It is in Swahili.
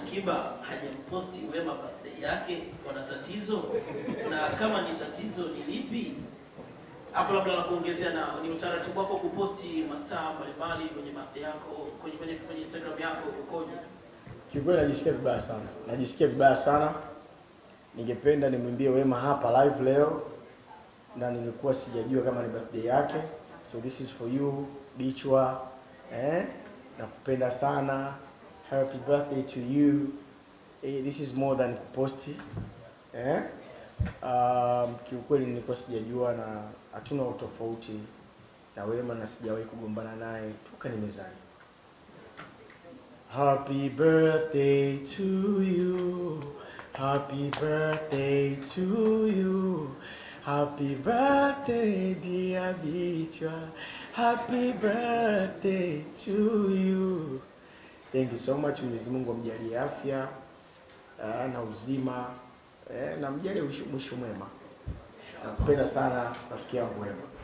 Alikiba hajamposti Wema birthday yake, wana tatizo? Na kama ni tatizo ni lipi? Hapo labda la kuongezea na ni utaratibu wako kuposti mastaa mbalimbali kwenye birthday yako kwenye kwenye, kwenye Instagram yako ukoje? Kiukweli najisikia vibaya sana, najisikia vibaya sana. Ningependa nimwimbie Wema hapa live leo, na nilikuwa sijajua kama ni birthday yake, so this is for you Bichwa, eh, nakupenda sana, happy birthday to you. Eh, this is more than kuposti eh. Um, kiukweli nilikuwa sijajua na hatuna utofauti na Wema na sijawahi kugombana naye toka nimezaliwa. Happy birthday to you. Happy birthday to you. Happy birthday dear Bichwa. Happy birthday to you. Thank you so much. Mwenyezi Mungu amjalie afya ah, na uzima eh, na mjalie mwisho mwisho mwema. Nakupenda sana rafiki yangu Wema.